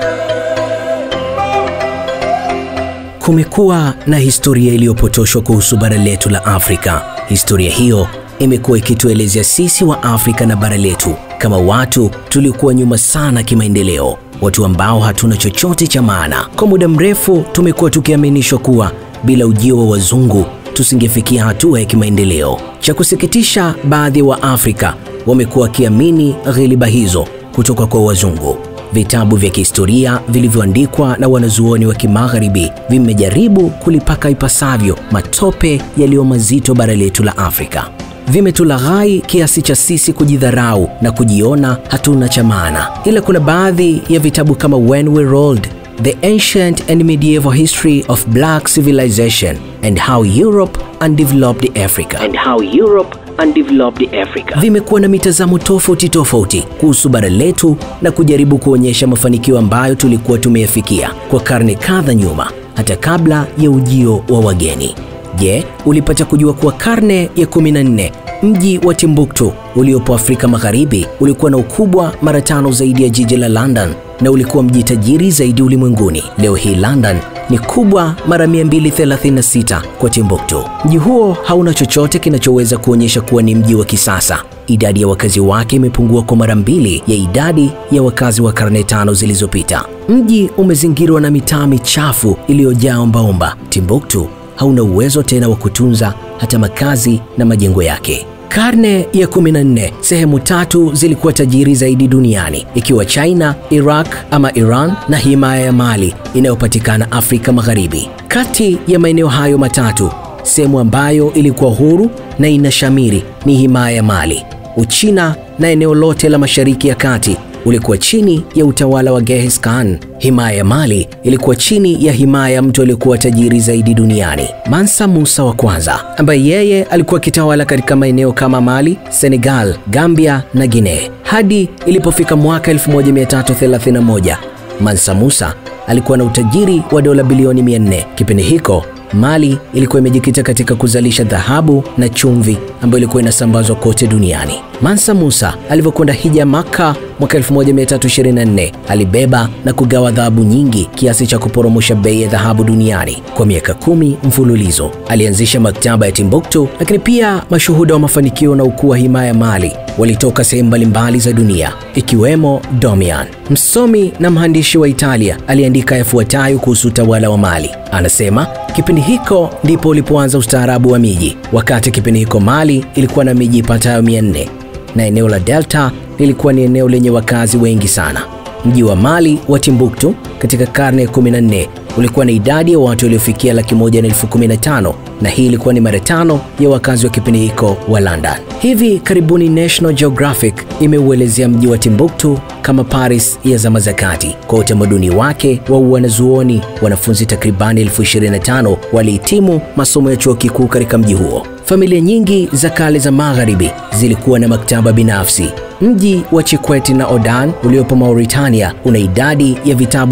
Kumekuwa na historia iliyopotoshwa kuhusu bara letu la Afrika. Historia hiyo imekuwa ikituelezea sisi wa Afrika na bara letu kama watu tuliokuwa nyuma sana kimaendeleo, watu ambao hatuna chochote cha maana. Kwa muda mrefu tumekuwa tukiaminishwa kuwa bila ujio wa wazungu tusingefikia hatua ya kimaendeleo. Cha kusikitisha, baadhi ya wa Waafrika wamekuwa wakiamini ghiliba hizo kutoka kwa wazungu. Vitabu vya kihistoria vilivyoandikwa na wanazuoni wa kimagharibi vimejaribu kulipaka ipasavyo matope yaliyo mazito bara letu la Afrika. Vimetulaghai kiasi cha sisi kujidharau na kujiona hatuna cha maana. Ila kuna baadhi ya vitabu kama When We Rolled, The Ancient and Medieval History of Black Civilization and How Europe Undeveloped Africa. And how Europe Undeveloped Africa. Vimekuwa na mitazamo tofauti tofauti kuhusu bara letu na kujaribu kuonyesha mafanikio ambayo tulikuwa tumeyafikia kwa karne kadha nyuma, hata kabla ya ujio wa wageni. Je, ulipata kujua kuwa karne ya 14 mji wa Timbuktu uliopo Afrika Magharibi ulikuwa na ukubwa mara tano zaidi ya jiji la London na ulikuwa mji tajiri zaidi ulimwenguni. Leo hii London ni kubwa mara 236 kwa Timbuktu. Mji huo hauna chochote kinachoweza kuonyesha kuwa ni mji wa kisasa. Idadi ya wakazi wake imepungua kwa mara mbili ya idadi ya wakazi wa karne tano zilizopita. Mji umezingirwa na mitaa michafu iliyojaa ombaomba. Timbuktu hauna uwezo tena wa kutunza hata makazi na majengo yake. Karne ya 14 sehemu tatu zilikuwa tajiri zaidi duniani ikiwa China, Iraq ama Iran na himaya ya Mali inayopatikana Afrika Magharibi. Kati ya maeneo hayo matatu, sehemu ambayo ilikuwa huru na inashamiri ni himaya ya Mali. Uchina na eneo lote la Mashariki ya Kati ulikuwa chini ya utawala wa Genghis Khan. Himaya ya Mali ilikuwa chini ya himaya ya mtu aliyekuwa tajiri zaidi duniani, Mansa Musa wa kwanza, ambaye yeye alikuwa akitawala katika maeneo kama Mali, Senegal, Gambia na Guinea. Hadi ilipofika mwaka 1331 Mansa Musa alikuwa na utajiri wa dola bilioni 400. Kipindi hiko Mali ilikuwa imejikita katika kuzalisha dhahabu na chumvi ambayo ilikuwa inasambazwa kote duniani. Mansa Musa alivyokwenda hija Makka mwaka 1324 alibeba na kugawa dhahabu nyingi kiasi cha kuporomosha bei ya dhahabu duniani. Kwa miaka kumi mfululizo alianzisha maktaba ya Timbuktu, lakini pia mashuhuda wa mafanikio na ukuu wa himaya ya Mali walitoka sehemu mbalimbali za dunia ikiwemo Domian. Msomi na mhandishi wa Italia aliandika yafuatayo kuhusu utawala wa Mali. Anasema kipindi hiko ndipo ulipoanza ustaarabu wa miji. Wakati kipindi hiko Mali ilikuwa na miji ipatayo 400 na eneo la Delta lilikuwa ni eneo lenye wakazi wengi sana. Mji wa Mali wa Timbuktu katika karne ya 14 ulikuwa na idadi ya watu waliofikia laki moja na elfu kumi na tano na hii ilikuwa ni mara tano ya wakazi wa kipindi hiko wa London. Hivi karibuni National Geographic imeuelezea mji wa Timbuktu kama Paris ya zama za kati. Kwa utamaduni wake wa wanazuoni, wanafunzi takribani elfu 25 walihitimu masomo ya chuo kikuu katika mji huo. Familia nyingi za kale za magharibi zilikuwa na maktaba binafsi. Mji wa Chikweti na Odan uliopo Mauritania una idadi ya vitabu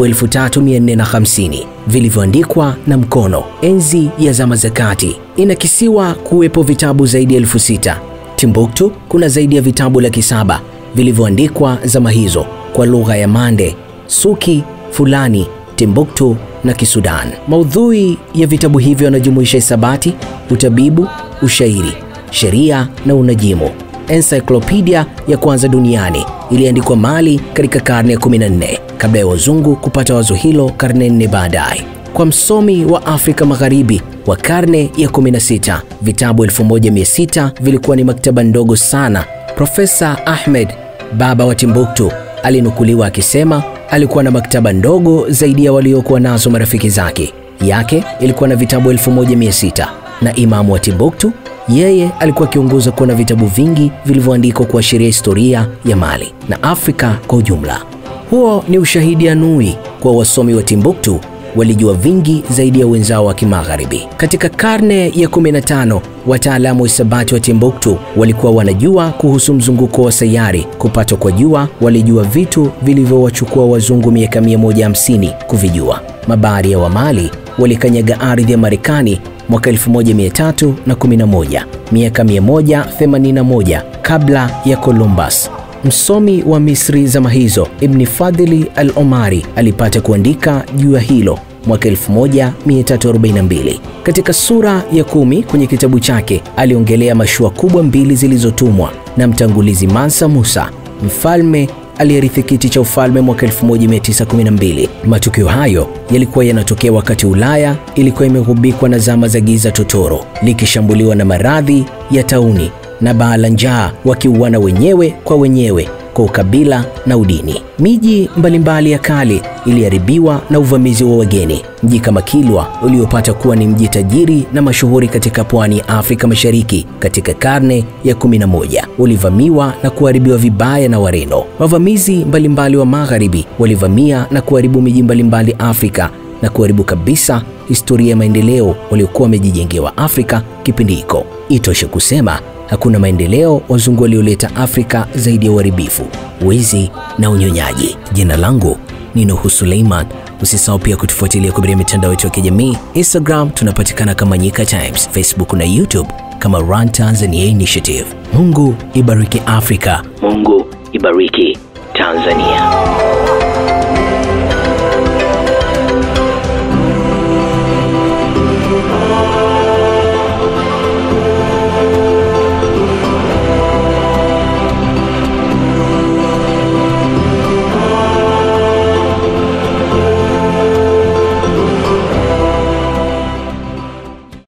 3450 vilivyoandikwa na mkono. Enzi ya zama za kati inakisiwa kuwepo vitabu zaidi ya elfu sita. Timbuktu kuna zaidi ya vitabu laki saba vilivyoandikwa zama hizo kwa lugha ya Mande, Suki, Fulani, Timbuktu na Kisudan. Maudhui ya vitabu hivyo yanajumuisha hisabati, utabibu, ushairi, sheria na unajimu. Encyclopedia ya kwanza duniani iliandikwa Mali katika karne ya 14 kabla ya wazungu kupata wazo hilo karne nne baadaye. Kwa msomi wa Afrika Magharibi wa karne ya 16, vitabu 1600 vilikuwa ni maktaba ndogo sana. Profesa Ahmed, baba wa Timbuktu, alinukuliwa akisema alikuwa na maktaba ndogo zaidi ya waliokuwa nazo marafiki zake. Yake ilikuwa na vitabu 1600 na imamu wa Timbuktu yeye alikuwa akiongoza kuwa na vitabu vingi vilivyoandikwa kuashiria historia ya Mali na Afrika kwa ujumla. Huo ni ushahidi anui kwa wasomi wa Timbuktu walijua vingi zaidi ya wenzao wa kimagharibi. Katika karne ya 15, wataalamu wa hisabati wa Timbuktu walikuwa wanajua kuhusu mzunguko wa sayari. Kupatwa kwa jua, walijua vitu vilivyowachukua wazungu miaka 150 kuvijua. Mabaharia wa Mali walikanyaga ardhi ya Marekani mwaka 1311, miaka 181 kabla ya Columbus. Msomi wa Misri zama hizo Ibni Fadhili al-Omari alipata kuandika juu ya hilo mwaka 1342. Katika sura ya kumi kwenye kitabu chake aliongelea mashua kubwa mbili zilizotumwa na mtangulizi Mansa Musa, mfalme aliyerithi kiti cha ufalme mwaka 1912. Matukio hayo yalikuwa yanatokea wakati Ulaya ilikuwa imegubikwa na zama za giza totoro, likishambuliwa na maradhi ya tauni na baa la njaa, wakiuana wenyewe kwa wenyewe kwa ukabila na udini. Miji mbalimbali ya kale iliharibiwa na uvamizi wa wageni. Mji kama Kilwa uliopata kuwa ni mji tajiri na mashuhuri katika pwani ya Afrika Mashariki katika karne ya 11 ulivamiwa na kuharibiwa vibaya na Wareno. Wavamizi mbalimbali wa magharibi walivamia na kuharibu miji mbalimbali Afrika na kuharibu kabisa historia ya maendeleo waliokuwa wamejijengewa Afrika kipindi hiko. Itoshe kusema hakuna maendeleo wazungu walioleta Afrika zaidi ya uharibifu, wizi na unyonyaji. Jina langu ni Nuhu Suleiman. Usisahau pia kutufuatilia kupitia mitandao yetu ya kijamii. Instagram tunapatikana kama Nyika Times, Facebook na YouTube kama Run Tanzania Initiative. Mungu ibariki Afrika. Mungu ibariki Tanzania.